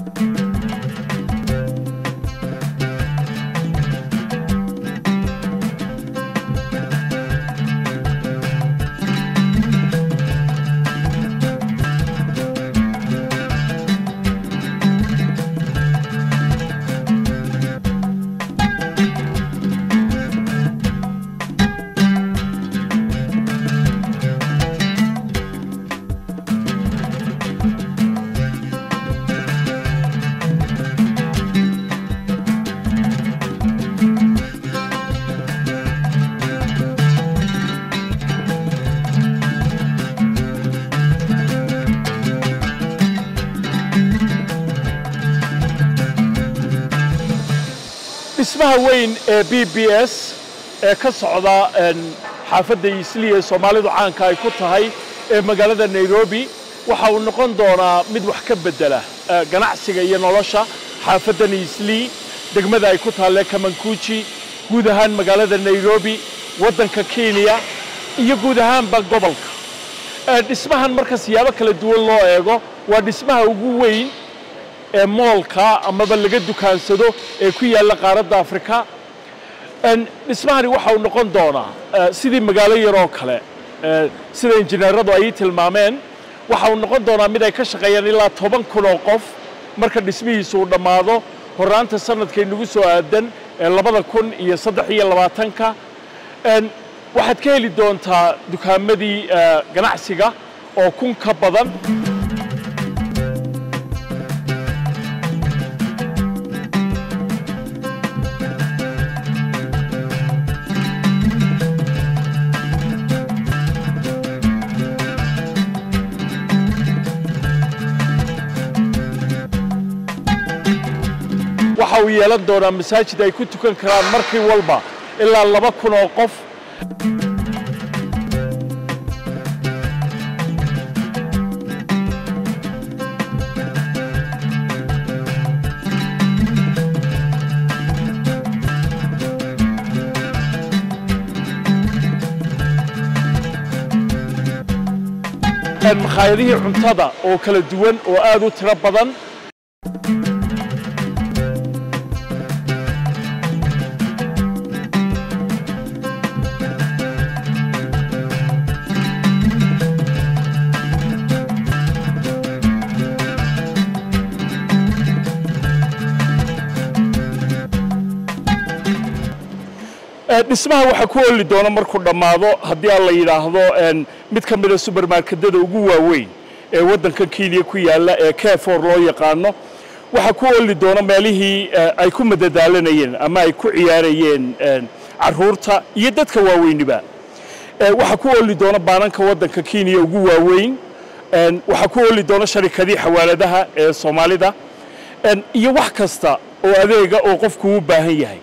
dhismaha weyn ee b b s ee ka socda xaafadda isliya ee soomaalidu caanka ay ku tahay ee magaalada nairobi waxa uu noqon doonaa mid wax ka bedela ganacsiga iyo nolosha xaafaddan islii degmada ay ku taalle kamankuuji guud ahaan magaalada nairobi waddanka kenya iyo guud ahaanba gobolka dhismahan marka siyaabo kala duwan loo eego waa dhismaha ugu weyn ee moolka amaba laga dukaansado ee ku yaalla qaaradda afrika dhismahani waxa uu noqon doonaa sidii magaalo yaroo kale sida injineeradu ay tilmaameen waxa uu noqon doonaa mid ay ka shaqeeyaan ilaa toban kun oo qof marka dhismihiisu uu dhammaado horraanta sanadkay nagu soo aadan ee labada kun iyo saddex iyo labaatanka waxaad ka heli doontaa dukaamadii ganacsiga oo kun ka badan waxa uu yeelan doonaa masaajid ay ku tukan karaan markii walba ilaa laba kun oo qof makhaayadihii cuntada oo kala duwan oo aad u tiro badan dhismaha waxaa ku oli doona markuu dhammaado haddii aan la yidhaahdo mid ka mida subermarketyada ugu waaweyn ee waddanka kenya ku yaalla ee kefor loo yaqaano waxaa ku oli doona meelihii ay ku madadaalanayeen ama ay ku ciyaarayeen caruurta iyo dadka waaweyniba waxaa ku oli doona baananka waddanka kenya ugu waaweyn waxaa ku oli doona sharikadii xawaaladaha ee soomaalida iyo wax kasta oo adeega oo qofku u baahan yahay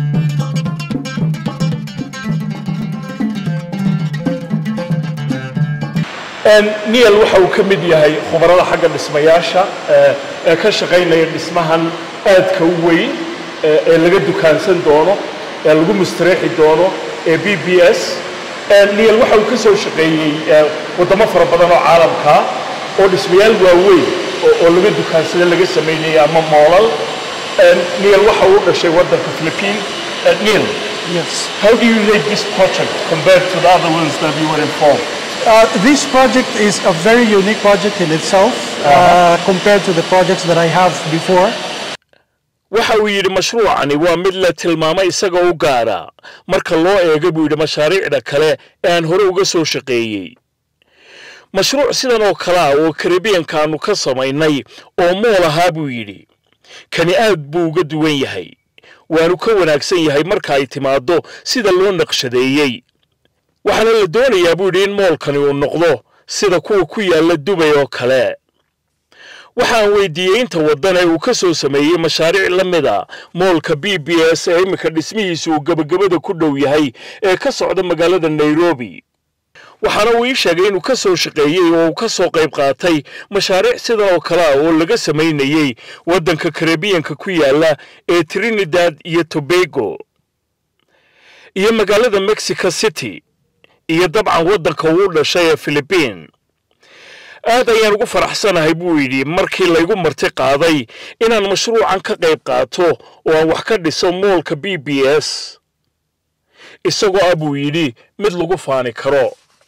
niel waxa uu ka mid yahay khubarada xagga dhismayaasha ee ka shaqaynaya dhismahan aadka u weyn ee laga dukaansan doono ee lagu mustareexi doono ee b b s niel waxa uu ka soo shaqeeyey waddamo fara badan oo caalamkaa oo dhismayaal waaweyn oo laga dukaansada laga samaynayay ama moolal niel waxa uu dhashay waddanka philippine niel Yes. how do you rate this project compared to the other ones that you were involved Uh, this project is a very unique project in itself uh, compared to the projects that I have before. waxa uu yidhi mashruucani waa mid la tilmaamay isagoo u gaara marka loo eego buu yidhi mashaariicda kale ee aan hore uga soo shaqeeyey mashruuc sidan oo kale ah oo karibiyanka aanu ka samaynay oo mool ahaa buu yidhi kani aad buu uga duwan yahay waanu ka wanaagsan yahay marka ay timaaddo sida loo naqshadeeyey waxaana la doonayaa buu yidhi in moolkani uu noqdo sida kuwa ku yaalla dubay oo kale waxaan weydiiyey inta waddan ee uu ka soo sameeyey mashaariic la mid a moolka b b s ee iminka dhismihiisa uu gebagabada ku dhow yahay ee ka socda magaalada nairobi waxaana uu ii sheegay inuu ka soo shaqeeyey oo uu ka soo qayb qaatay mashaariic sidan oo kale ah oo laga samaynayey waddanka karibiyanka ku yaalla ee trinidad iyo tobago iyo magaalada mexico city iyo dabcan waddanka uu dhashay ee philibiin aad ayaan ugu faraxsanahay buu yidhi markii laygu marti qaaday inaan mashruucan ka qayb qaato oo aan wax ka dhiso moolka b b s isagoo ah buu yidhi mid lagu faani karo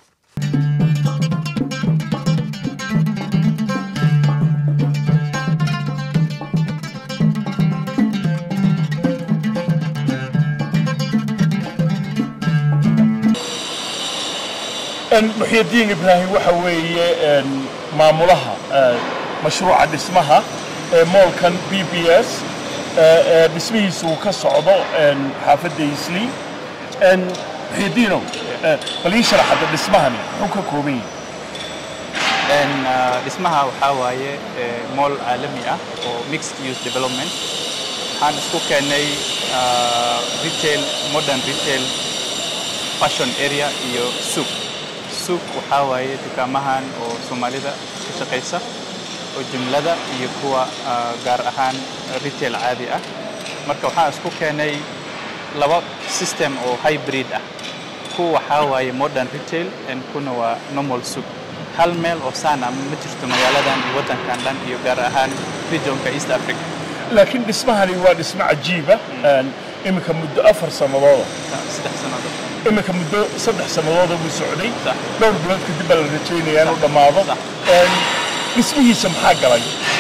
muxyidiin ibraahim waxa weeye maamulaha mashruuca dhismaha ee moolkan b b s ee dhismihiisa uu ka socdo xaafadda isli muxyidiinow bal ii sharaxada dhismahani muxuu ka kooban yahay dhismaha waxaa waaye mool caalami ah oo mixed use development waxaan isku keenay retail modern retail fashion area iyo suuq suuq waxaa waaye dukaamahan oo soomaalida ka shaqaysa oo jumlada iyo kuwa gaar ahaan retail caadi ah marka waxaan isku keenay laba system oo hybrid ah kuwa waxaa waaye modern retail and kuna waa normal suuq hal meel oo saana ma jirto magaaladan iyo waddankan dhan iyo gaar ahaan regionka east africa laakiin dhismahani waa dhismo cajiiba iminka muddo afar sannadooda saddex sannadood iminka muddo saddex sannadooda buu socday dhowr bilood kadib baa la rajaynaya inuu dhammaado dhismihiisa maxaa galay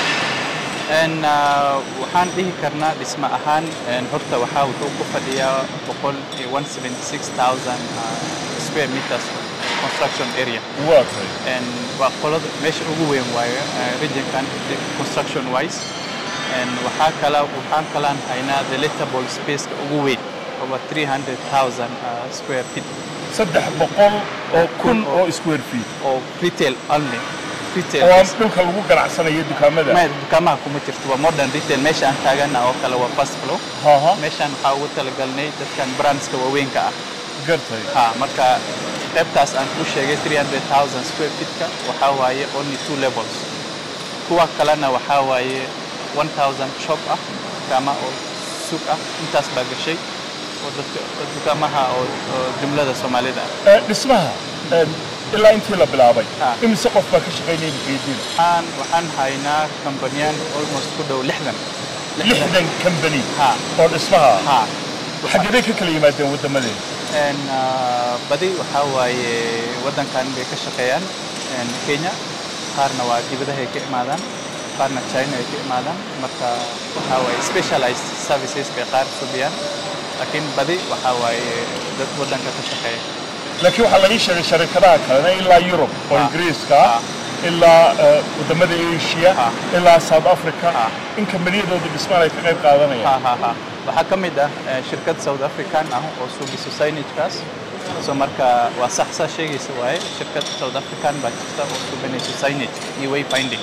waxaan dhihi karnaa dhismo ahaan horta waxaa wuxuu ku fadhiyaa boqol iyo one seventy six thousand square meters construction area waa tahay waa qolada meesha ugu weyn waayo regionkan construction wise waxaa kala waxaan kalaan haynaa the lettable spaceka ugu weyn over 300,000 square feet saddex boqol oo kun oo square feet oo retail only oo aan dhulka lagu ganacsanayo dukaamada ma dukaamaha kuma jirto waa modern retail meesha aan taagana oo kale waa first floor meeshaan waxaa ugu talagalnay dadkan brandska waaweynka ah gartay ha marka qaybtaas aan ku sheegay 300,000 square feetka waxaa waaye only two levels kuwa kalena waxaa waaye 1000 shop ah dukaama oo suuq ah intaas baa gashay oo dadka dukaamaha oo jumlada soomaalida ah dhismaha ilaa intii la bilaabay imise qof baa ka shaqaynaya muxyidiin waxaan waxaan haynaa kambaniyaan almost ku dhow lixdan lixdan kambani ha oo dhismaha ha xaggabay ka kala yimaadeen waddamadeen badi waxaa waaye waddankan bay ka shaqeeyaan kenya qaarna waa dibadahay ka imaadaan qaarna china ay ka imaadaan marka waxaa waaye specialized services bay qaar subiyaan laakiin badi waxaa waaye dad waddanka ka shaqeeya laakiin waxaa laga sheegay sharikadaha kalena ilaa yurub oo ingiriiska ah ilaa waddamada asia ilaa south africa in kambaniyadooda dhismaan ay ka qayb qaadanayaan waxaa ka mid ah shirkad south african ah oo suugiso signagekaas so marka waa sax saa sheegaysa waaye shirkad south african baa jirta oo suuganayso signage iyo wayfinding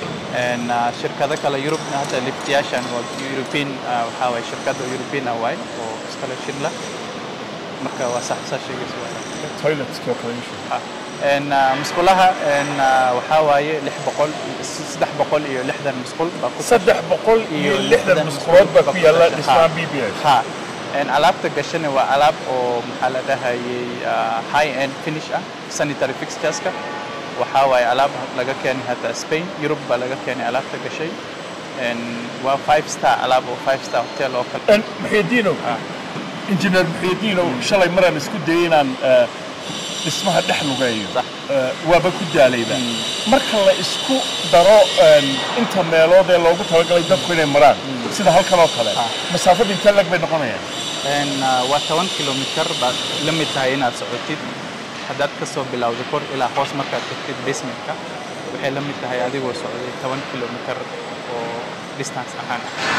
shirkado kale yurubna hadda liftiyaashan waa european waxaa waaye shirkadda european ah waaye oo iskale shirla marka waa sax saa sheegaysa waaye toiletskii oo kale ishu musqulaha waxaa waaye lix boqol saddex boqol iyo lixdan musqul baa ku saddex boqol iyo lixdan musqulood baa ku yaalla dhismaha b b s ha alaabta gashana waa alaab oo maxaa la dhahayay high end finish ah sanitary fixtureska waxaa waaye alaab laga keenay hata spain yurub baa laga keenay alaabta gashay waa five star alaab oo five star hotel oo kale muxyidiinow injineer muxyidiinow shalay maraan isku dayay inaan dhismaha dhex lugeeyo waaba ku daalayba marka la isku daro inta meelood ee loogu talagalay dadku inay maraan sida halkan oo kale masaafada intee lag bay noqonayaan waa toban kilomitar baad la mid tahay inaad socotid haddaad ka soo bilowdo kor ilaa hoos markaad tagtid basementka waxay la mid tahay adigoo socday toban kilomitar oo distance ahaan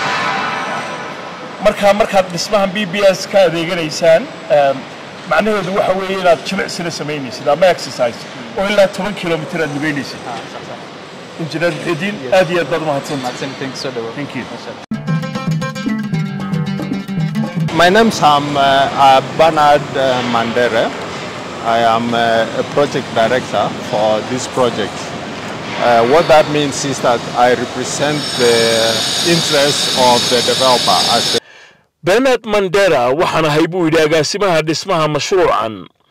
marka markaad dhismahan b b s ka adeeganaysaan macnaheedu waxa weeye inaad jimicsina samaynaysid ama exercise oo ilaa toban kilomitir aad lugeynaysid injineer muxidiin aad iyo aad baad umahadsantahay thank you My name is um, uh, Bernard uh, Mandere. I am uh, a project director for this project. Uh, what that means is that I represent the interests of the developer as a bernard mandera waxaan ahay buu yidhi agaasimaha dhismaha mashruucan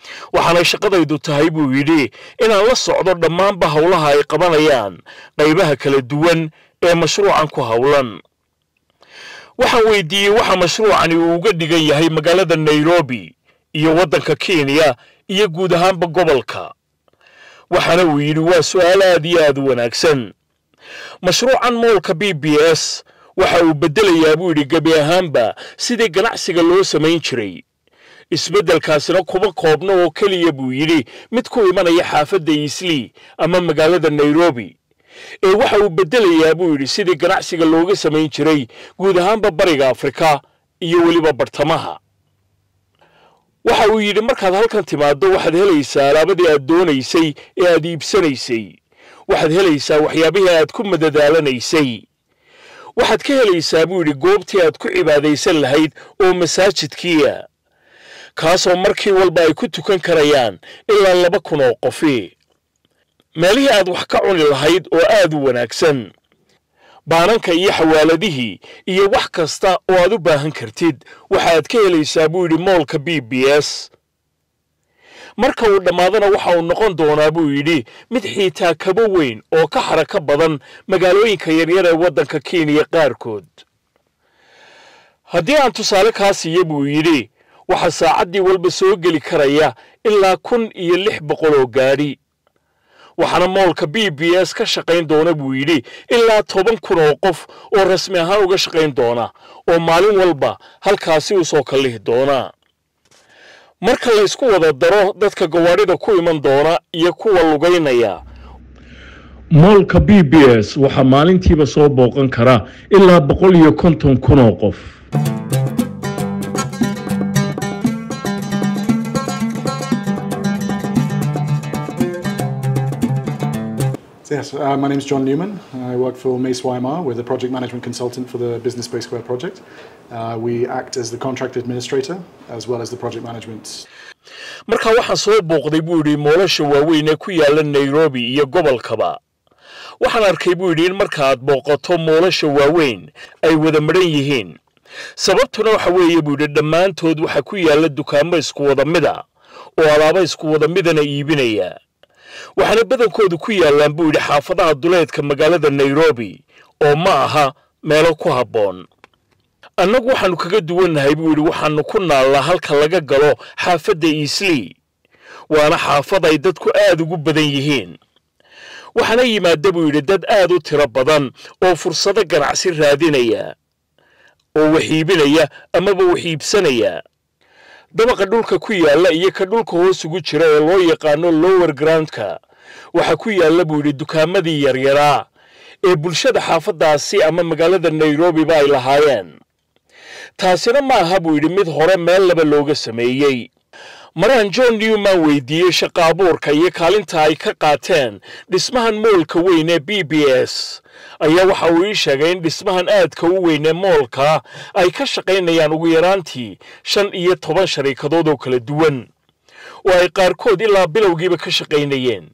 waxaanay shaqadaydu tahay buu yidhi inaan la socdo dhammaanba howlaha ay qabanayaan qaybaha kala duwan ee mashruucan ku howlan waxaan weydiiyey waxa mashruucani uu uga dhigan yahay magaalada nairobi iyo waddanka kenya iyo guud ahaanba gobolka waxaana uu yidhi waa su'aal aad iyo aad u wanaagsan mashruucan moolka b b s waxa uu beddelayaa buu yidhi gebi ahaanba sidii ganacsiga loo samayn jiray isbeddelkaasina kuma koobno oo keliya buu yidhi mid ku imanaya xaafadda iislii ama magaalada nairobi ee waxa uu beddelayaa buu yidhi sidii ganacsiga looga samayn jiray guud ahaanba bariga afrika iyo weliba bartamaha waxa uu yidhi markaad halkan timaaddo waxaad helaysaa alaabadii aad doonaysay ee aad iibsanaysay waxaad helaysaa waxyaabihii aad ku madadaalanaysay waxaad ka helaysaa buu yidhi goobtii aad ku cibaadaysan lahayd oo masaajidkiia kaasoo markii walba ay ku tukan karayaan ilaa laba kun oo qofi meelihii aad wax ka cuni lahayd oo aad u wanaagsan baananka iyo xawaaladihii iyo wax kasta oo aad u baahan kartid waxaad ka helaysaa buu yidhi moolka b b s marka uu dhammaadana waxa uu noqon doonaa buu yidhi mid xiitaa kaba weyn oo ka xarako badan magaalooyinka yaryar ee waddanka kenya qaarkood haddii aan tusaale kaa siiya buu yidhi waxaa saacaddii walba soo geli karaya ilaa kun iyo lix boqol oo gaadhi waxaana moolka b b s ka shaqayn doona buu yidhi ilaa toban kun oo qof oo rasmi ahaan uga shaqayn doona oo maalin walba halkaasi u soo kallihi doona marka la ysku wada daro dadka gawaadhida ku iman doona iyo kuwa lugaynaya moolka b b s waxaa maalintiiba soo booqan kara ilaa boqol iyo konton kun oo qof Yes, uh, my name is John Newman. I work for Mace Weimar. We're the project management consultant for the Business Space Square project. Uh, we act as the contract administrator as well as the project management. marka waxaan soo booqday buu yidhi moolasha waaweyn ee ku yaalla nairobi iyo gobolkaba waxaan arkay buu yidhi in markaaad booqato moolasha waaweyn ay wada madhan yihiin sababtuna waxa weeye buu yidhi dhammaantood waxaa ku yaalla dukaamo isku wada mida oo alaabo isku wada midana iibinaya waxaana badankoodu ku yaallaan buu yidhi xaafadaha duleedka magaalada nairobi oo ma aha meelo ku habboon annagu waxaannu kaga duwannahay buu yidhi waxaannu ku naallaa halka laga galo xaafadda iislii waana xaafad ay dadku aad ugu badan yihiin waxaana yimaada buu yidhi dad aad u tiro badan oo fursado ganacsi raadinaya oo wax iibinaya amaba wax iibsanaya dabaqa dhulka ku yaalla iyo ka dhulka hoos ugu jira ee loo yaqaano lower groundka waxaa ku yaalla buu yidhi dukaamadii yaryaraa ee bulshada xaafaddaasi ama magaalada nairobiba ay lahaayeen taasina ma aha buu yidhi mid hore meel laba looga sameeyey maraan john newman weydiiyey shaqa abuurka iyo kaalinta ay ka qaateen dhismahan moolka weyn ee b b s ayaa waxa uu ii sheegay in dhismahan aadka u weyn ee moolka ay ka shaqaynayaan ugu yaraantii shan iyo toban shariikadood oo kala duwan oo ay qaarkood ilaa bilowgiiba ka shaqaynayeen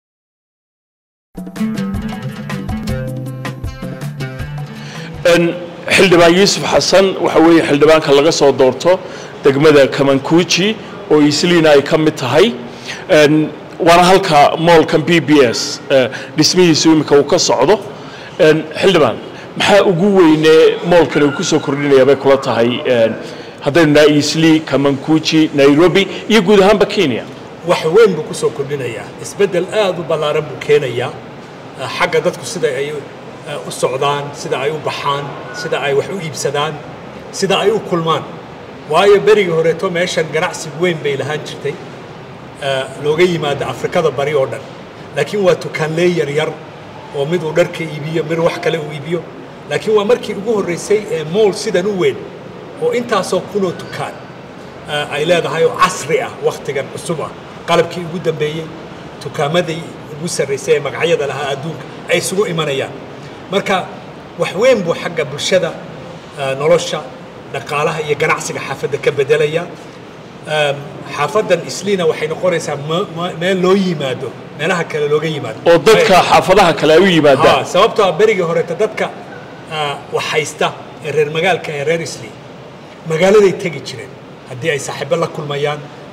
xildhibaan yuusuf xasan waxa weeye xildhibaanka laga soo doorto degmada kamankuuji oo isliina ay ka mid tahay waana halka moolkan b b s dhismihiisu iminka uu ka socdo xildhibaan maxaa ugu weynee moolkan uu kusoo kordhinaya bay kula tahay haddaynu naha isli kamankuuji nairobi iyo guud ahaanba kenya wax weyn buu kusoo kordhinayaa isbeddel aad u ballaaran buu keenayaa xagga dadku sida ay u socdaan sida ay u baxaan sida ay wax u iibsadaan sida ay u kulmaan waayo berigii horeeto meeshan ganacsi weyn bay lahaan jirtay looga yimaado afrikada bari oo dhan laakiin waa tukaanlee yaryar oo mid uu dharka iibiyo mid wax kale uu iibiyo laakiin waa markii ugu horreysay ee mool sidan u weyn oo intaasoo kunoo tukaan ay leedahay oo casri ah wakhtigan cusub ah qalabkii ugu dambeeyey tukaamadii ugu sarraysay ee magacyada lahaa adduunka ay isugu imanayaan marka wax weyn buu xagga bulshada nolosha dhaqaalaha iyo ganacsiga xaafadda ka bedelaya xaafaddan isliina waxay noqonaysaa meel loo yimaado meelaha kale looga yimaado oo dadka xaafadaha kale ay u yimaadaan sababtoo ah berigii horeeta dadka wax haysta ee reer magaalka ee reer isli magaaladay tegi jireen haddii ay saaxiibo la kulmayaan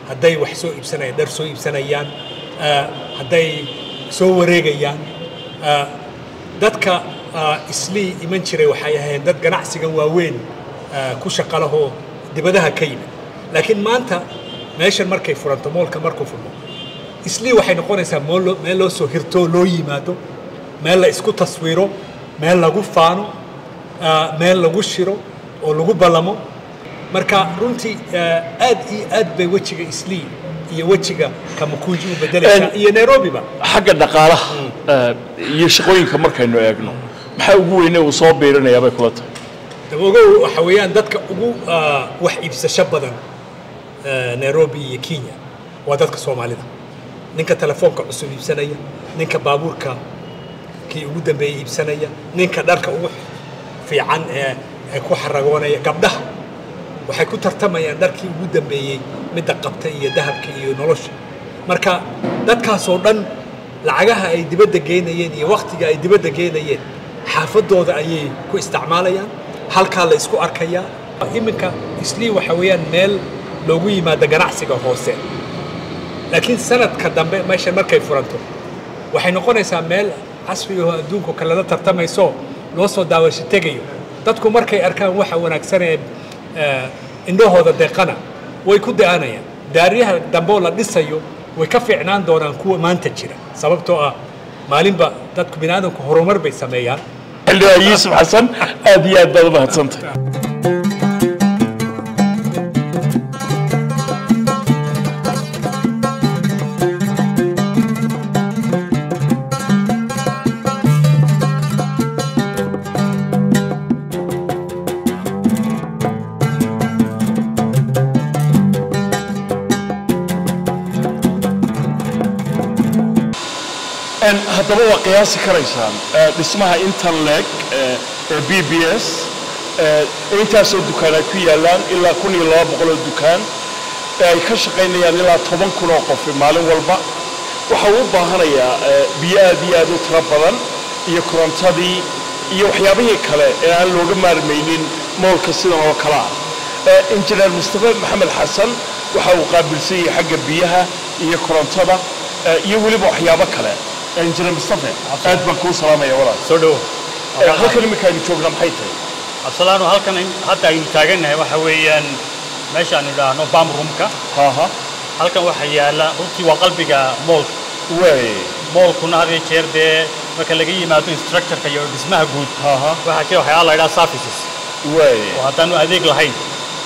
hadday wax soo iibsanayaan dhar soo iibsanayaan ah, hadday soo wareegayaan ah, dadka ah, islii iman jiray waxay ahayn dad ganacsigan waaweyn ah, ku shaqalahoo dibadaha ka yimid laakiin maanta meeshan markay furanto moolka markuu furmo islii waxay noqonaysaa mool loo- meel loo soo hirto oo loo yimaado meel la isku taswiro meel lagu faano ah, meel lagu shiro oo lagu ballamo marka runtii ah, aad iyo aad bay wejiga islii iyo wejiga kamakunji u bedelaysaa En- iyo nairobiba xagga dhaqaalaha eh, iyo shaqooyinka markaynu eegno maxaa ugu weyne uu soo biirinayaa bay kula tahay dabogow waxa weeyaan dadka ugu ah, wax iibsasho badan ah, nairobi iyo kenya waa dadka soomaalida ninka telefoonka cusub iibsanaya ninka baabuurka kii ugu dambeeyey iibsanaya ninka dharka ugu fiican ee ee ku xaragoonaya gabdhaha waxay ku tartamayaan dharkii ugu dambeeyey midda qabta iyo dahabka iyo nolosha marka dadkaasoo dhan lacagaha ay dibadda geynayeen iyo wakhtiga ay dibadda geynayeen xaafadooda ayay ku isticmaalayaan halkaa la isku arkayaa iminka islii waxa weeyaan meel loogu yimaado ganacsiga hoose laakiin sanadka dambe meesha markay furanto waxay noqonaysaa meel casriga oo adduunka kalena tartamayso loo soo daawasho tegayo dadku markay arkaan waxa wanaagsan ee eh, indhahooda deeqana way ku da-anayaan daaryaha dambe oo la dhisayo way ka fiicnaan doonaan kuwa maanta jira sababtoo ah maalinba dadku biniaadanku horumar bay sameeyaan xildhibaan yuusuf xasan aad iyo aad baad u mahadsantahay En haddaba waa qiyaasi karaysaan eh, dhismaha intan leeg eh, ee b b s eh, intaasoo dukaan ay ku yaalaan ilaa kun iyo laba boqol oo dukaan ee ay ka shaqaynayaan ilaa toban kun oo qof maalin walba waxa uu u baahanayaa eh, biyo aad iyo aad u tiro badan iyo korontadii iyo waxyaabihii kale ee aan looga maarmaynin moolka sidan oo kale ah Eh, injineer mustafe maxamed xasan waxa uu qaabilsan yahay xagga biyaha iyo korontada eh, iyo weliba waxyaabo kale Eh, injineer mustafe aad baan kuu salaamaya walaal soo dhowo Eh, halkan iminka aynu joognaa maxay tahay absalaano halkan in- hadda aynu taagannahay waxa weeyaan meesha aanu idhaahno bam roomka haha halkan waxaa yaala runtii waa qalbiga moolka way moolkuna had iyo jeer dee marka laga yimaado instructorka iyo dhismaha guud haha waxaa jira waxyaala la idhaha services way oo haddaanu adeeg lahayn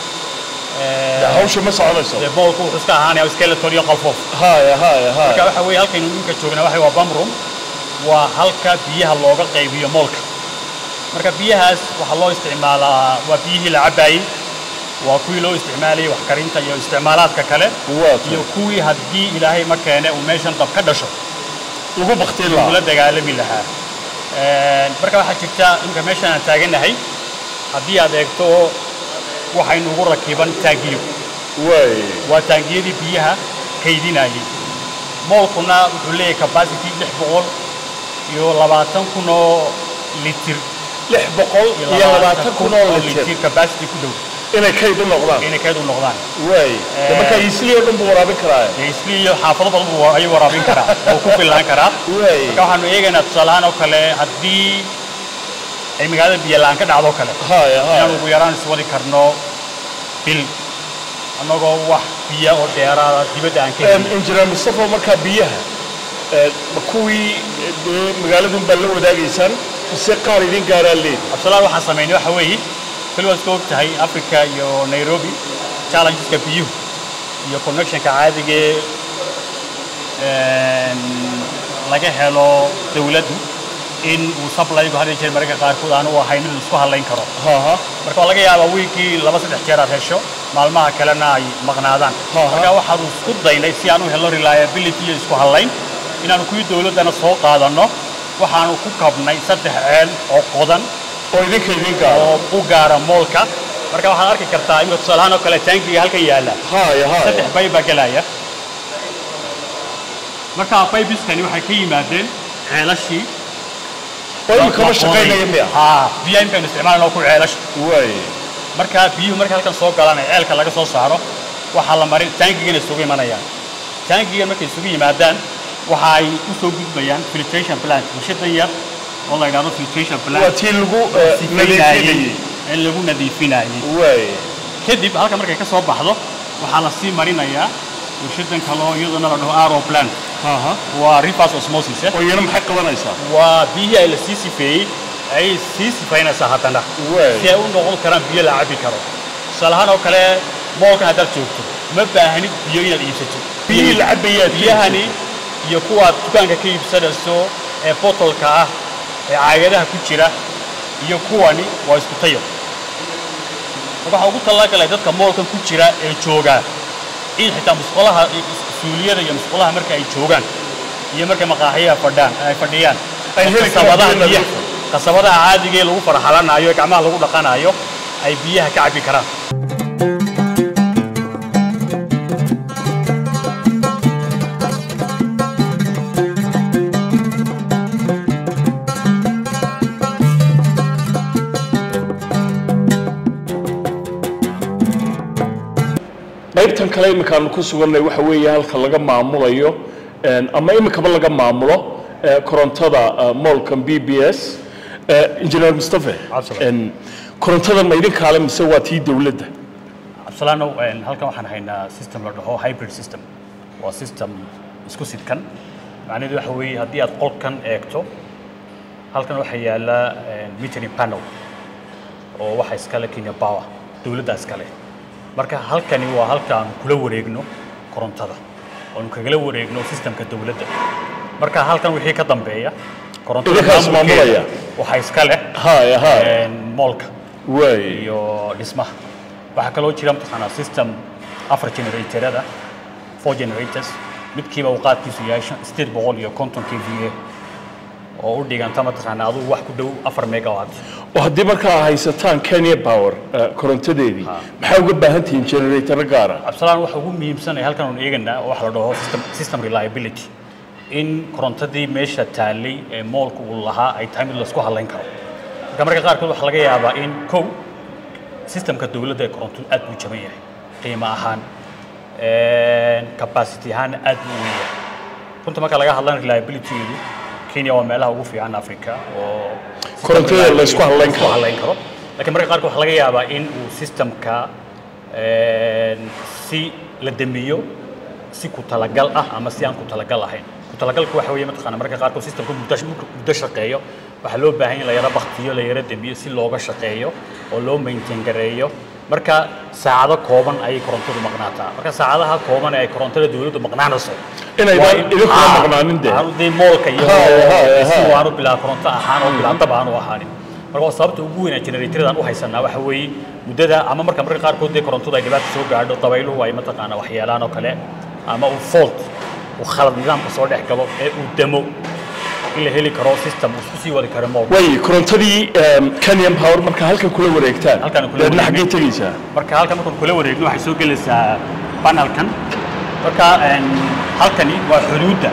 eh, hawsha ma soconayso dee moolku wuxuu iska ahaanaya skeleton iyo qalfoof haya haya marka haya waxa weeye halkaynu ninka joognaa waxa waa bam room waa halka biyaha looga qaybiyo moolka marka biyahaas waxaa loo isticmaalaa waa biyihii la cabaayey waa kuwii loo isticmaalayay wax karinta iyo isticmaalaadka kale Waa tahay. iyo kuwii haddii ilaahay ma keene uu meeshan dab ka dhasho ugu baktiin ula lahaa dagaalami lahaa Een, marka waxaa jirta imika meeshan aan taagannahay haddii aad eegto waxaynu ugu rakiban taangiyo way waa taangiyadii biyaha kaydinayay moolkuna wuxuu leeyahay capacity lix boqol iyo labaatan kun oo litir lix boqol iyo labaatan kun oo litir capacity ku dhow inay kayd u noqdaan inay kayd u noqdaan way de marka isli oo dhan buu waraabin karaa dee isli iyo xaafado badan buu ayuu waraabin karaa oo ku fillaan karaa way marka waxaanu eegaynaa tusaale ahaan oo kale haddii ay magaalada biyo la'aan ka dhacdo oo kale haya inaan haya ugu yaraan iswadi karno bil annagoo wax biya oo dheeraada dibadda aan ka Em, helin injineer mustafa markaa biyaha eh, ma kuwii eh, dee magaaladun baa la wadaagaysaan mise qaar idin gaaraa leedi absalaan waxaan samaynay waxa weeye kali waad iska og tahay africa iyo nairobi challengeska biyuhu iyo connectionka caadigee een, laga helo dawladdu in uu supplygu had iyo jeer mararka qaarkood aanu ahayn mid la isku halayn karo haha marka waa laga yaabaa wiigii laba saddex jeer aad hesho maalmaha kalena ay maqnaadaan Aha. marka waxaanu isku daynay si aan u helno reliability iyo isku halayn inaanu kuwii dawladdana soo qaadanno waxaanu ku kabnay saddex ceel oo qodan oo idinka idin gaara oo u gaara moolka marka waxaad arki kartaa imika tusaalahaan oo kale taangiga halkan yaalla haya haya saddex bayb baa gelaya marka baybiskani waxay ka yimaadeen ceelashii oo imikama shaqaynaya miya haa biyaha imikaanu isticmaalayna oo ku ceelasha way marka biyuhu marka halkan soo galaan ee ceelka laga soo saaro waxaa la marin taangigana isugu imanayaan taangigan markay isugu yimaadaan waxa ay u soo gudbayaan filtration plant warshadan yar oo la yidhahdo filtration plant waa tii lagu eh, nadiifinayay in lagu nadiifinayay waay kadib halka markay ka soo baxdo waxaa la sii marinayaa warshadan kaloo iyadana la dhaho aro plant aha waa reverse osmosis eh. oo iyana maxay qabanaysaa waa biyihii ay la sii sifeeyey ay sii sifaynaysaa haddana Waay. si ay u noqon karaan biyo la cabi karo tusaale ahaan oo kale moolkan haddaad joogto ma baahanid biyo inaad iibsato biyihii la cabayaad biyahani iyo kuwaad dukaanka ka iibsanayso ee botolka ah ee caagadaha ku jira iyo kuwani waa isku tayo marka waxaa ugu talagalay dadka moolkan ku jira ee joogaa in xitaa musqulaha suuliyada iyo musqulaha marka ay joogaan iyo markay maqaaxiyaha fadhaan ay fadhiyaan Ay heli karaan qasabadaha biyo biyaha nadiif qasabadaha caadiga ee lagu farxalanayo ee gacmaha lagu dhaqanayo ay biyaha ka cabi karaan qaybtan kale iminkaanu ku sugannay waxa weeye halka laga maamulayo een, ama iminkaba laga maamulo eh, korontada eh, moolkan b b s injineer mustafe Absolutely. een, korontada ma idinkaale mise waa tii dowladda absalaano een, halkan waxaan haynaa system la dhaho hybrid system waa system isku sidkan macnaheedu waxa weeye haddii aad qolkan eegto halkan waxaa yaala een, metering panel oo waxa iskale kenya power dowladda iskale marka halkani waa halka aan kula wareegno korontada oonu kagala wareegno systemka dowladda marka halkan wixii ka dambeeya korontada Idinkaas maamulkeeda maamulaya? waxaa iska leh haya haya een, moolka waay iyo dhismaha waxaa kaloo jira mataqaanaa system afar generatorada four generators midkiiba uu qaadkiisu yahay shan- sideed boqol iyo konton k v a oo u dhiganta mataqaanaa adugu wax ku dhow afar megawatt oo haddii markaa haysataan kenya power eh, korontadeedii maxaa uga baahan tihiin generator gaara absalaan waxa ugu muhiimsanaya halkan aanu eeganaa waxa la dhaho system, system reliability in korontadii meesha taallay ee moolka uu lahaa ay tahay mid laisku halayn karo marka marka qaarkood waxaa laga yaabaa in kow systemka dowladda ee koronto aad buu jaban yahay qiimo ahaan capacity ahaan aad buu u weyn yahay runta marka laga hadlana reliability-du kenya waa meelaha ugu fiican africa oo Korontada la isku halayn karo. isku halayn karo laakiin marka qaarkood waxaa laga yaabaa in uu systemka een, si la damiyo si ku talagal ah ama si aan ku talagal ahayn ku talagalku waxa weeye mataqaana marka qaarkood systemka muddo muddo shaqeeyo waxaa loo baahan yahay in la yaro baktiyo la yaro damiyo si looga shaqeeyo oo loo maintain gareeyo marka saacado kooban ayay korontadu maqnaataa marka saacadaha kooban ee ay korontada dowladdu maqnaanayso Inaydaan waa in- idinkuna Ah, maqnaanin dee. aanu dee moolka iyo Haya, haya, si haya. aanu bilaa koronto ahaan oo bilaa dab aanu ahaanin marka waa sababta ugu weyn ee generatorada aan u haysanaa waxa weeye muddada ama marka marka qaarkood dee korontadu ay dhibaata soo gaadho dabayluhu ay mataqaana waxyeelaan oo kale ama uu fault uu khalad nidaamka soo dhex galo ee uu damo in la heli karo system uu isku sii wadi karo moolka way korontadii em, kenyan power markaa halkan kula wareegtaan Halkan kula deedna wareegnay. xaggee tegaysaa marka halkan markaan kula wareegno waxay soo gelaysaa panelkan marka een, halkani waa xuduudda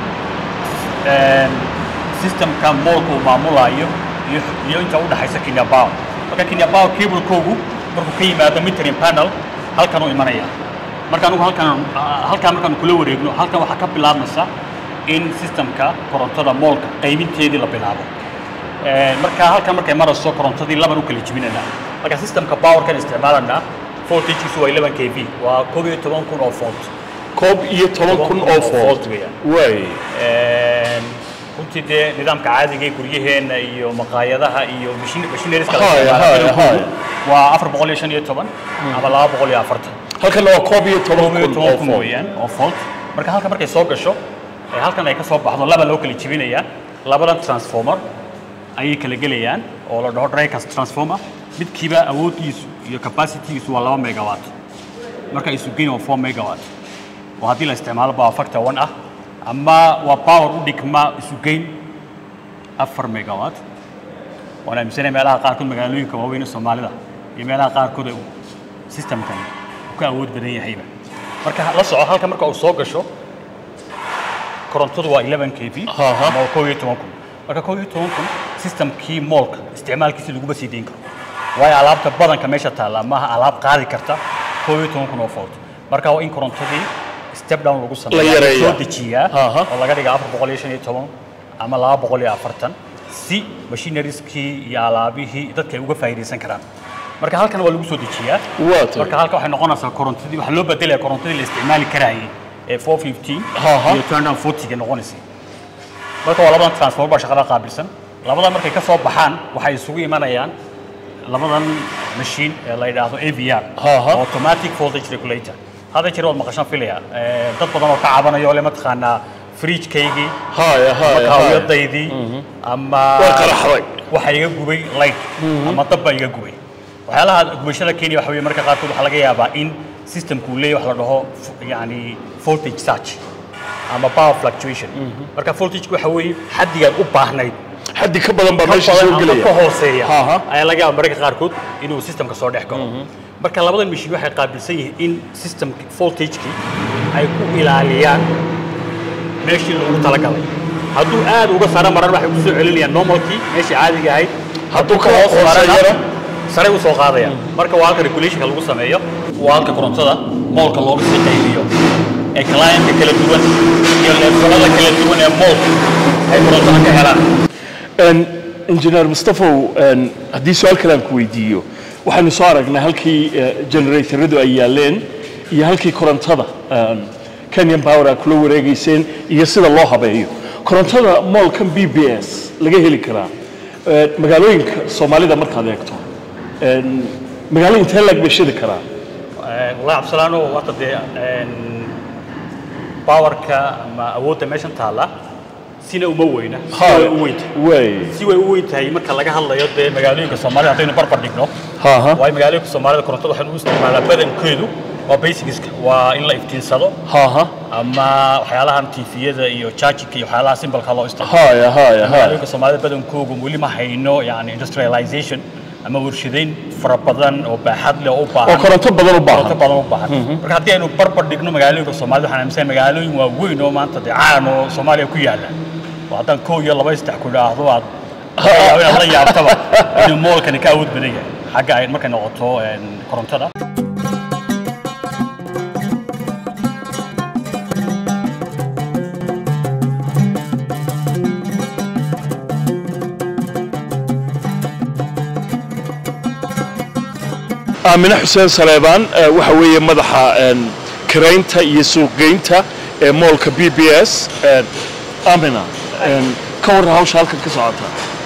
een, systemka moolka uu maamulayo iyo iyo inta u dhaxaysa Kenya Power marka Kenya Power cable-koogu markuu ka yimaado metering panel halkan uu imanaya marka anigu halkan ah, halkan markaan kula wareegno halkan waxaa ka bilaabmaysa in systemka korontada moolka qaybinteedii la bilaabo Een, marka halkan markay marayso korontadii laban u kala jebinaynaa marka systemka powerkan isticmaalanaa voltagekiisu waa 11 kv waa koob iyo toban kun oo volt koob iyo toban kun oo volt weeyaan way Een, runtii dee nidaamka caadiga ee guryaheena iyo maqaayadaha iyo mashin- machineries-ka la Haya, isticmaalo haya, badankoodu haya. waa afar boqol iyo shan iyo toban ama laba boqol iyo afartan halkanna waa koob iyo toban koob iyo kun toban oo kun volt weeyaan oo volt marka halkan markay soo gasho ee halkan ay ka soo baxdo laba loo kala jebinayaa labadan transformer ayay kala gelayaan oo la dhaho drycast transformer midkiiba awooddiisu iyo capacitygiisu waa laba megawatt marka isu geyn waa four megawatt oo haddii la isticmaalo power factor one ah ama waa power u dhigma isu geyn afar megawatt waan aaminsanaya meelaha qaarkood magaalooyinka waaweyn ee soomaalida iyo meelaha qaarkood ee uu systemkan uu ka awood badan yahayba marka la soco halka marka uu soo gasho korontadu waa 11 kv Aha. ama waa koob iyo toban kun marka koob iyo toban kun systemkii moolka isticmaalkiisa laguma sii deyn karo waayo alaabta badanka meesha taalla maaha alaab qaadi karta koob iyo toban kun oo volt marka waa in korontadii step down lagu La sameeyaa yareeyaa. soo dejiyaa Aha. oo laga dhiga afar boqol iyo shan iyo toban ama laba boqol iyo afartan si machinerieski iyo alaabihii dadka ay uga faa'iidaysan karaan marka halkan waa lagu soo dejiyaa Waa tahay. marka halka waxay noqonaysaa korontadii waxaa loo bedelaya korontadii la isticmaali karayay ee 415 Aha. iyo turn down 40 ga noqonaysay marka waa labadan transformer baa shaqada qaabilsan labadan markay ka soo baxaan waxay isugu imanayaan labadan machine ee la yidhaahdo AVR Aha. automatic voltage regulator hadda jir waad maqashaan filaya Eh, dad badan oo ka cabanaya oo le mataqaanaa fridge-kaygii haya ama haya haya kaawiyadaydii ama Waa qaraxday. waxa iga gubay light ama dab baa iga gubay waxyaalaha gubashada kenya waxa weeye marka qaarkood waxaa laga yaabaa in systemku uu leeyahay wax la dhaho f- yani voltage surge ama power fluctuation marka voltage waxa weeye xaddigaad u baahnayd xaddi ka badan baa ka meesha badan soo ama gelaya ka hooseeya Aha. ayaa laga yaabaa mararka qaarkood inuu systemka soo dhex galo marka labadan machine waxay qaabilsan yihiin in systemki voltagekii ay ku ilaaliyaan meeshii loogu talagalay hadduu aad uga sare maran waxay ku soo celinayaan normalkii meeshii caadiga ahayd Hadduu ka hoos marana hooseeyana? sare u soo qaadayaan marka waa halka regulationka lagu sameeyo waa halka korontada moolka looga sii qaybiyo ee clientka kala duwan iyo leefalada kala duwan ee moolka ay korontada ka helaan Een, injineer mustafow een, haddii su-aal kale aan ku weydiiyo waxaynu soo aragnay halkii eh, generatoradu ay yaaleen iyo halkii korontada een, kenyan power aad kula wareegayseen iyo sida loo habeeyo korontada moolkan b b s laga heli karaa eh, magaalooyinka soomaalida markaad eegto een, magaalo intee laag bay shidi karaa والله عبد السلام وقت دي باوركا ما awoodda meeshan taala sina uma weyna si way u weynta way si way u weyn tahay marka laga hadlayo dee magaalooyinka soomaalida haddaynu barbar dhigno Ha, ha. waayo magaalooyinka soomaalida korontada waxaan u isticmaalaa badankeedu waa basicska waa in la iftiinsado ha ha ama waxyaalahan tifiyada iyo chargika iyo waxyaalaha simbalka loo isticmaalo haya haya haya magaalooyinka soomaalida badankooga weli ma hayno yani industrialization ama warshadeyn fara badan oo baaxad leh oo u baahan oo koronto badan u koronto baahan badan u baahan marka haddii aynu barbar dhigno magaalooyinka soomaalida waxaan aaminsan magaalooyin waaweyn oo maanta dee caan oo soomaaliya ku yaala oo haddaan kow iyo laba saddex ku idhaahdo aad laga yaabo inaad la yaabtaba inuu moolkani ka awood badan yahay xagga ay markay noqoto een, korontada aamine xuseen saleebaan eh, waxa weeye madaxa een, kiraynta iyo suuqgeynta ee moolka b b s een, aamina een, ka warran hawsha halkan ka socota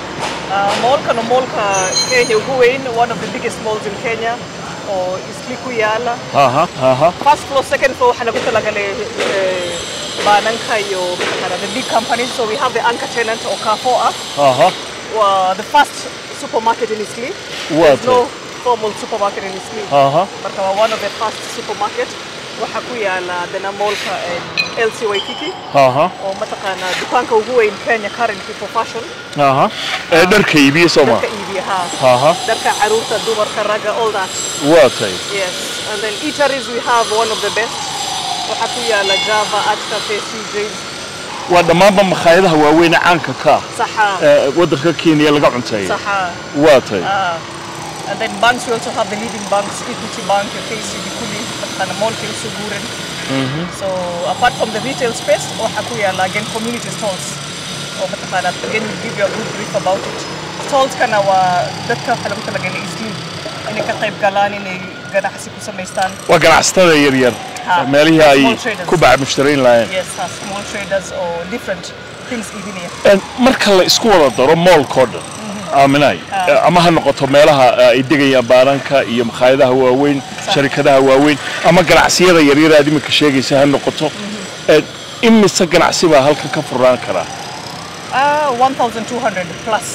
moolkan waa moolka Kenya ugu weyn one of the biggest malls in Kenya oo isli ku yaala aha aha first floor second floor waxaa lagu talagalay eh, baananka iyo mataqaanaa the big companies so we have the anchor tenant oo Carrefour ah aha waa the first supermarket in Isli Waa there's no tahay. formal supermarket in Isli aha marka waa one of the first supermarket waxaa ku yaala dana moolka eh, LC Waikiki aha oo mataqaanaa dukaanka ugu weyn Kenya currently for fashion aha ee dharka iibiye sooma dadka iibiya haa aha dharka caruurta dumarka ragga all that waa tay yes and then eateries we have one of the best waxaa ku yaala java art cafe cjs waa dhammaanba makhaayadaha waaweyn ee caanka ka ah saxa ee waddanka kenya laga cunteeyo saxa waa tay ah and then banks we also have the leading banks equity bank kcb kuli mataqaana moolka isu guuran so apart from the retail space waxaa ku yaala again community stalls oo mataqaana again we'll give you a good brief about it stallskana waa dadka waxaa lagu talagalay isli inay ka qayb galaan inay ganacsi ku samaystaan waa ganacsatada yaryar Ha. meelihii ay Small traders. ku bac mushtarayn lahayn yes uh, small traders or different things iibinaya Een, marka la isku wada daro moolkoo dhan aaminay ama ha noqoto meelaha eh, ay degayaan baananka iyo makhaayadaha waaweyn sharikadaha waaweyn ama ganacsiyada yaryar aad iminka sheegaysa ha noqoto Een, imise ganacsi baa halkan ka furaan karaa Ah, 1,200 plus.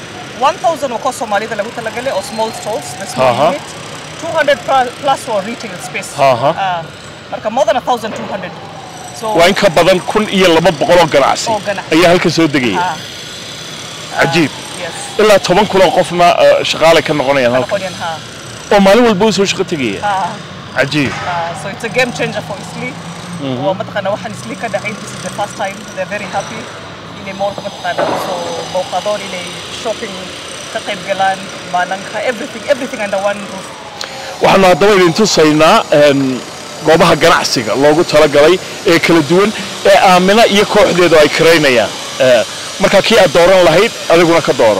1,000 waa kuwa Soomaalida lagu talagalay oo small stalls, the small Aha. unit. 200 pl- plus for retail space. Aha. Ah, marka more than 1,200. So, waa in ka badan kun iyo laba boqol oo ganacsi Oo ganacsi. ayaa halkan soo degaya ah, cajiib yes. ilaa toban kun oo qofna eh, shaqaale ka noqonayaan halkan Californian, ha. oo maalin walba u soo shaqo tegaya Ah, cajiib ah, so it's a game changer for Isli. Waa mataqaana waxaan Isli ka dhacay, this is the first time. They're very happy. Inay mallka mataqaana kusoo booqadoon, inay shopping ka qayb galaan, baananka, everything, everything under one roof. waxaanu haddaba idin tusaynaa een, goobaha ganacsiga loogu talagalay ee kala duwan ee aamina iyo kooxdeedu ay karaynayaan Eh, marka kii aad dooran lahayd adiguna ka dooro